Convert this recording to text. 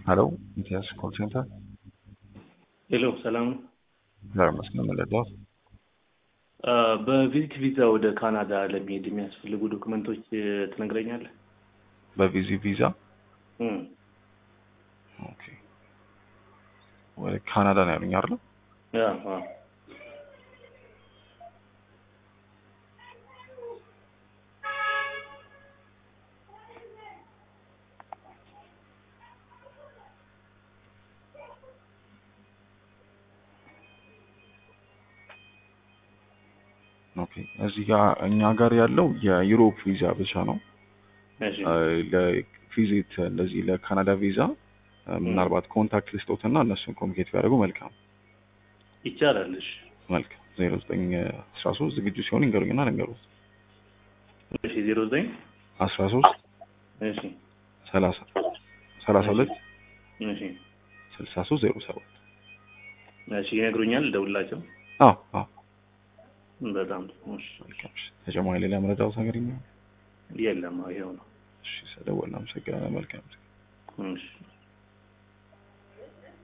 ሄሎ ሚኪያስ ኮል ሴንተር ሄሎ ሰላም ነው። ዛሬ መስገን መለዳት አ፣ በቪዚት ቪዛ ወደ ካናዳ ለመሄድ የሚያስፈልጉ ዶክመንቶች እ፣ ትነግረኛለህ? በቪዚ ቪዛ እም፣ ኦኬ ወደ ካናዳ ነው ያሉኝ አይደል? ያ፣ አ፣ ኦኬ እዚህ ጋር እኛ ጋር ያለው የዩሮፕ ቪዛ ብቻ ነው። እሺ፣ ለቪዚት እንደዚህ ለካናዳ ቪዛ እ፣ ምናልባት ኮንታክት ልስጦት እና እነሱን ኮሚኒኬት ቢያደርጉ መልካም ይቻላል። እሺ፣ መልካም ዜሮ ዘጠኝ አስራ ሶስት ዝግጁ ሲሆን ይንገሩኝና ልንገሩት እሺ፣ ዜሮ ዘጠኝ አስራ ሶስት እሺ፣ ሰላሳ ሰላሳ ሁለት እሺ፣ ስልሳ ሶስት ዜሮ ሰባት እሺ፣ ይነግሩኛል። ደውላቸው። አዎ አዎ በጣም እሺ፣ መልካም እሺ ተጨማሪ ሌላ መረዳት ነገር ይኖር የለም፣ ይኸው ነው። እሺ ስለደወልን አመሰግናለን መልካም እሺ